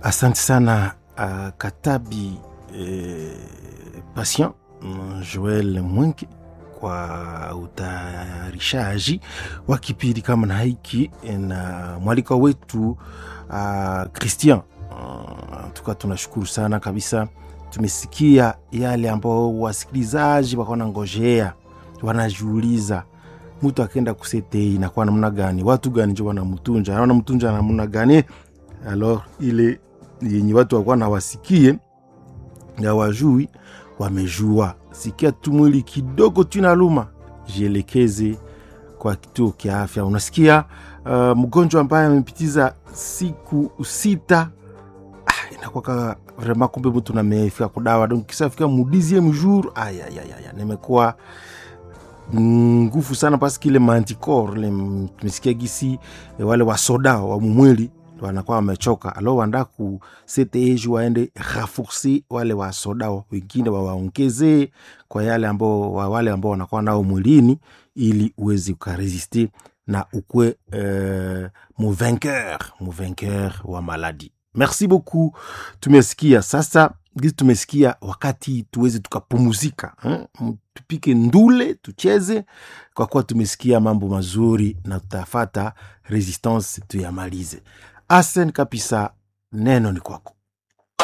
Asante sana uh, Katabi eh, Patient mm, Joel Mwenke kwa utayarishaji wa kipindi kama na hiki na mwalika wetu uh, Christian uh, tuka tunashukuru sana kabisa. Tumesikia yale ambao wasikilizaji wako ngojea, wanajiuliza mtu akenda kusetei inakuwa namna gani, watu gani njo wanamtunja, wanamtunja namna gani? Alors ile yenye watu wakuwa na wasikie ya wajui wamejua, sikia tu mwili kidogo tu inaluma, jielekeze kwa kituo kia afya. Unasikia uh, mgonjwa ambaye amepitiza siku sita ah, inakuwa vrema, kumbe mtu namefika kudawa donc kisafika mudizieme jour ayayaya, nimekuwa nguvu sana paske ile manticor le tumesikia gisi eh, wale wasoda wa mumwili wanakuwa wamechoka, alo wanda ku ctej waende raforce wale wasoda wengine wawaongezee kwa yale ambao wa wale ambao wanakuwa nao mwilini, ili uweze ukaresiste na ukwe euh, muvainqueur muvainqueur wa maladi. Merci beaucoup. Tumesikia sasa gisi tumesikia wakati tuweze tukapumuzika eh? tupike ndule tucheze, kwa kuwa tumesikia mambo mazuri na tutafata resistance tuyamalize. Asen kabisa, neno ni kwako.